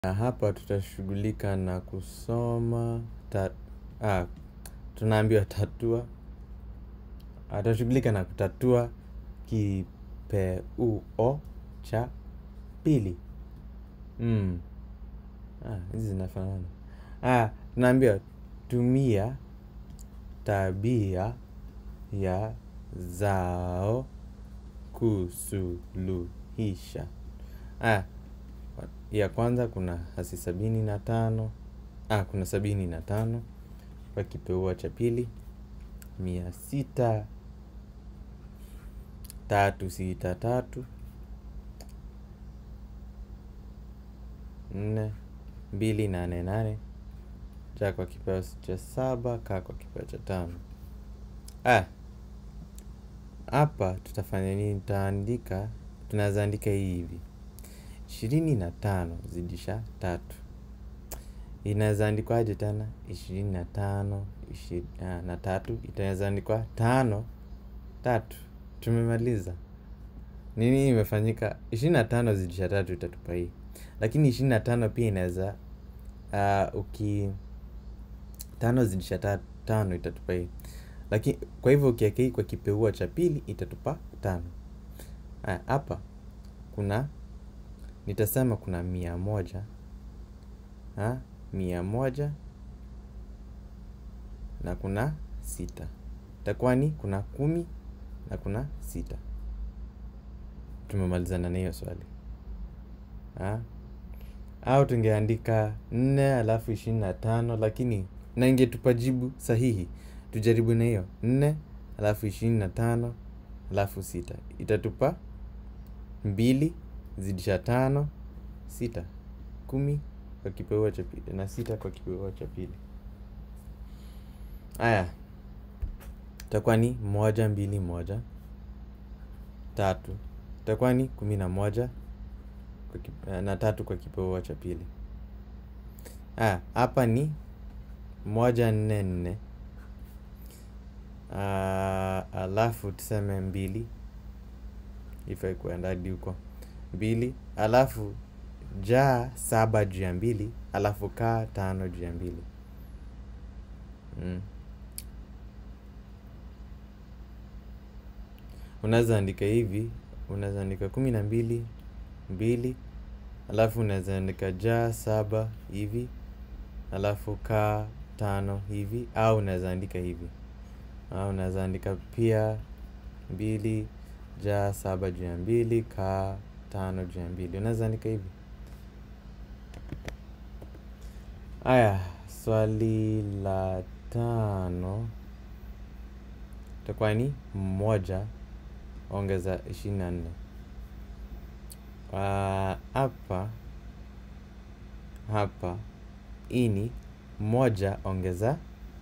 Na hapa tutashughulika na kusoma ta, ah, tunaambiwa tatua. Tutashughulika na kutatua kipeuo cha pili. Mm. Ah, hizi zinafanana. Ah, tunaambiwa tumia tabia ya zao kusuluhisha. Ah, ya kwanza kuna hasi sabini na tano. Ah, kuna sabini na tano kwa kipeuo cha pili. Mia sita tatu sita tatu nne mbili nane nane cha kwa kipeo cha saba ka kwa kipeo cha tano. Ah, hapa tutafanya nini? Tutaandika, tunaweza andika hii hivi ishirini na tano zidisha tatu inaweza andikwaje tena? ishirini na tano na tatu itaweza andikwa tano tatu. Tumemaliza. Nini imefanyika? ishirini na tano zidisha tatu itatupa hii, lakini ishirini na tano pia inaweza uh, uki tano zidisha tano itatupa hii, lakini kwa hivyo ukiweka hii kwa kipeuo cha pili itatupa tano. Hapa kuna nitasema kuna mia moja ha? mia moja na kuna sita itakuwa ni kuna kumi na kuna sita. Tumemalizana na hiyo swali ha? Au tungeandika nne alafu ishirini na tano lakini na ingetupa jibu sahihi. Tujaribu na hiyo nne alafu ishirini na tano alafu sita itatupa mbili zidisha tano sita kumi kwa kipeuo cha pili na sita kwa kipeuo cha pili. Haya, itakuwa ni moja mbili moja tatu, itakuwa ni kumi na moja na tatu kwa kipeuo cha pili. Haya, hapa ni moja nne nne alafu tuseme mbili ifai kuenda hadi huko mbili alafu jaa saba juu ya mbili alafu kaa tano juu ya mbili mm. Unaweza andika hivi, unaweza andika kumi na mbili mbili alafu unaweza andika jaa saba hivi alafu kaa tano hivi, au unaweza andika hivi, au unaweza andika pia mbili jaa saba juu ya mbili kaa tano juu ya mbili. Unaweza andika hivi. Haya, swali la tano itakuwa ni moja ongeza ishirini na nne. Hapa hapa hii ni moja ongeza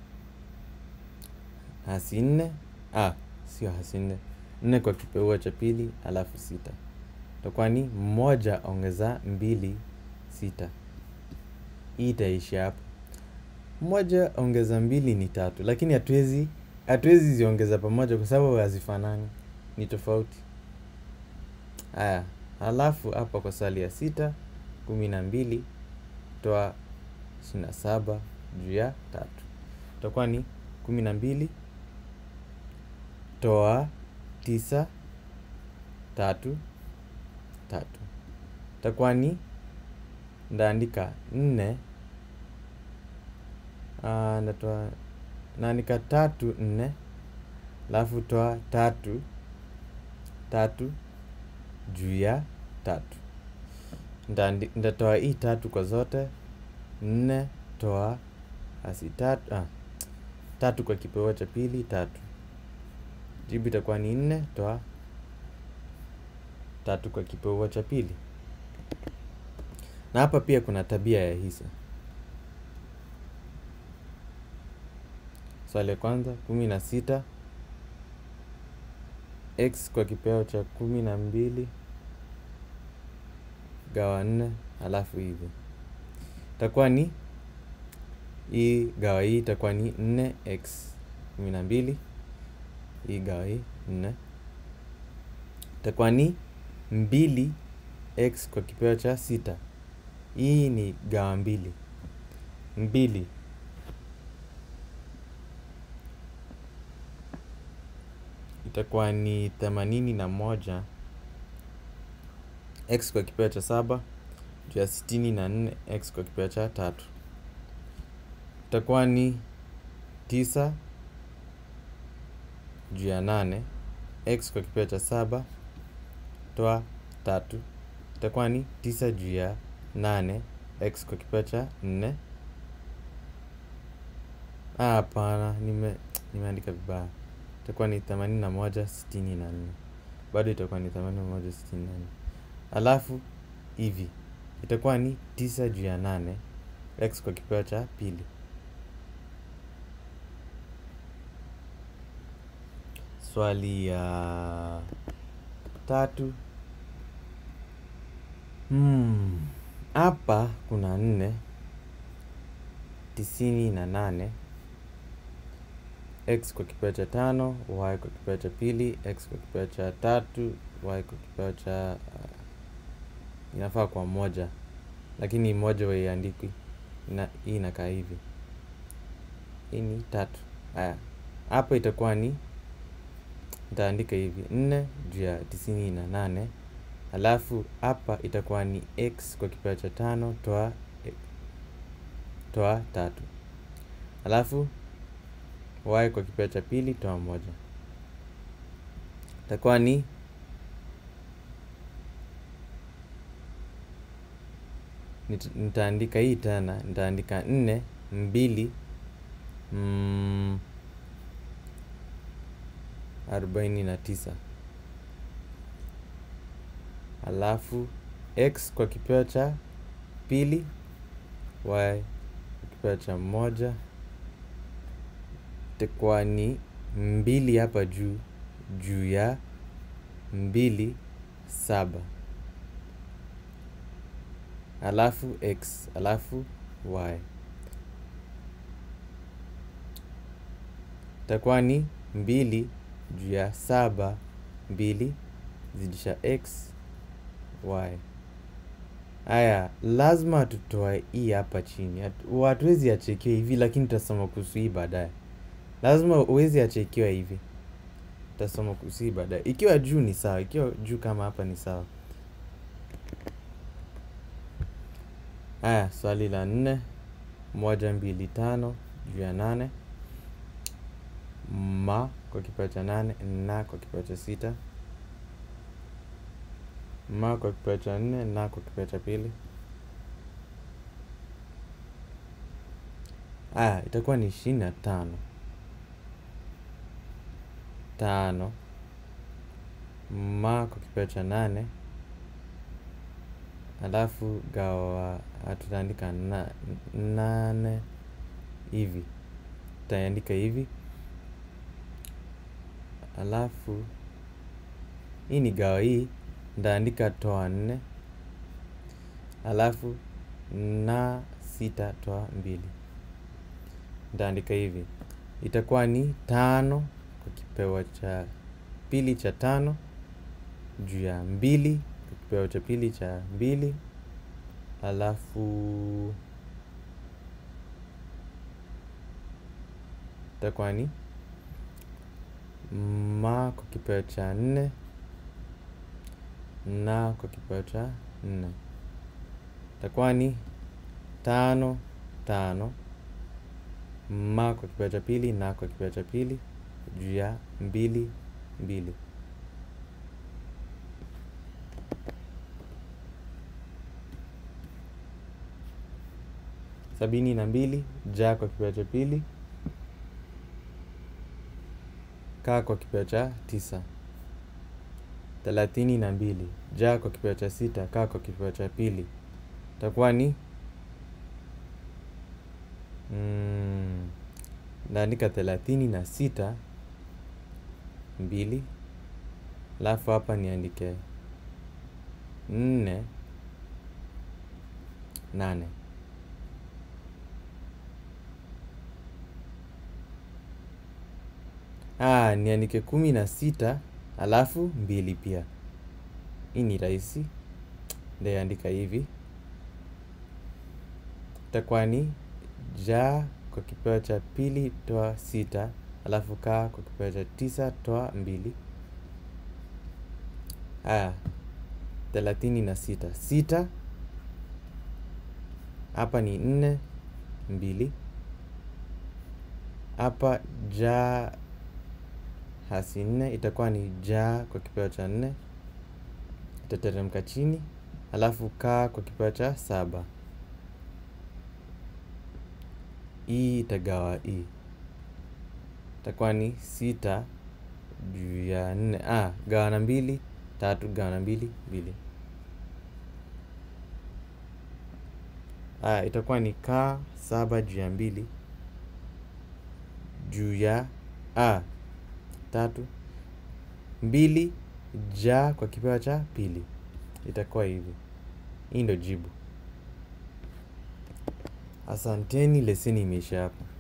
hasi nne, ah, sio hasi nne, nne kwa kipeuo cha pili alafu sita itakuwa ni moja ongeza mbili sita. Hii itaishia hapo. Moja ongeza mbili ni tatu, lakini hatuwezi hatuwezi ziongeza pamoja kwa sababu hazifanani, ni tofauti. Haya, halafu hapa kwa swali ya sita, kumi na mbili toa ishirini na saba juu ya tatu itakuwa ni kumi na mbili toa tisa tatu tatu itakuwa ni ndaandika nne ndatoa naandika tatu nne alafu toa tatu tatu juu ya tatu ndatoa hii tatu kwa zote nne toa hasi tatu ah, tatu kwa kipeuo cha pili tatu jibu itakuwa ni nne toa tatu kwa kipeuo cha pili. Na hapa pia kuna tabia ya hisa. Swali ya kwanza kumi na sita x kwa kipeo cha kumi na mbili gawa nne alafu hivi itakuwa ni hii gawa hii itakuwa ni nne x kumi na mbili hii gawa hii nne itakuwa ni mbili x kwa kipeo cha sita hii ni gawa mbili mbili itakuwa ni themanini na moja x kwa kipeo cha saba juu ya sitini na nne x kwa kipeo cha tatu itakuwa ni tisa juu ya nane x kwa kipeo cha saba toa tatu itakuwa ni tisa juu ya nane x kwa kipeo cha nne Ah, hapana nime nimeandika vibaya itakuwa ni themanini na moja sitini na nne bado itakuwa ni themanini na moja sitini na nne alafu hivi itakuwa ni tisa juu ya nane x kwa kipeo cha pili swali ya tatu Hmm, hapa kuna nne tisini na nane x kwa kipeo cha tano y kwa kipeo cha pili x kwa kipeo cha tatu y kwa kipeo cha uh, inafaa kwa moja lakini moja waiandikwi na hii inakaa hivi hii ni tatu haya hapa itakuwa ni nitaandika hivi nne juu ya tisini na nane alafu hapa itakuwa ni x kwa kipeo cha tano toa toa tatu alafu y kwa kipeo cha pili toa moja itakuwa ni nit- nitaandika hii tena nitaandika nne mbili mm, arobaini na tisa alafu x kwa kipeo cha pili y kwa kipeo cha moja itakuwa ni mbili hapa juu juu ya mbili saba alafu x alafu y itakuwa ni mbili juu ya saba mbili zidisha x y haya lazima tutoe hii hapa chini Hatu- hatuwezi achekiwa hivi lakini tutasoma kuhusu hii baadaye lazima uwezi achekiwa hivi tutasoma kuhusu hii baadaye ikiwa juu ni sawa ikiwa juu kama hapa ni sawa haya swali la nne moja mbili tano juu ya nane ma kwa kipeo cha nane na kwa kipeo cha sita ma kwa kipeo cha nne na kwa kipeo cha pili aya itakuwa ni ishirini na tano tano ma kwa kipeo cha nane alafu gawa ah, tutaandika na, nane hivi tutaandika hivi alafu hii ni gawa hii ntaandika toa nne alafu na sita toa mbili ntaandika hivi itakuwa ni tano kwa kipeo cha pili cha tano juu ya mbili kwa kipeo cha pili cha mbili alafu itakuwa ni ma kwa kipeo cha nne na kwa kipeo cha nne itakuwa ni tano tano ma kwa kipeo cha pili na kwa kipeo cha pili juu ya mbili mbili sabini na mbili ja kwa kipeo cha pili kaa kwa kipeo cha tisa thelathini na mbili ja kwa kipeo cha sita kaa kwa kipeo cha pili itakuwa ni mm, naandika thelathini na sita mbili alafu hapa niandike nne nane Ah, niandike kumi na sita alafu mbili pia hii ni rahisi ndaandika hivi itakuwa ni ja kwa kipeo cha pili toa sita alafu ka kwa kipeo cha tisa toa mbili haya thelathini na sita sita hapa ni nne mbili hapa ja hasi nne itakuwa ni ja kwa kipeo cha nne itateremka chini alafu ka kwa kipeo cha saba hii itagawa hii itakuwa ni sita juu ya nne ah, gawa na mbili tatu gawa na mbili mbili ah, itakuwa ni ka saba juu ya mbili juu ya ah, tatu mbili ja kwa kipeo cha pili itakuwa hivi hii ndo jibu asanteni leseni imeisha hapa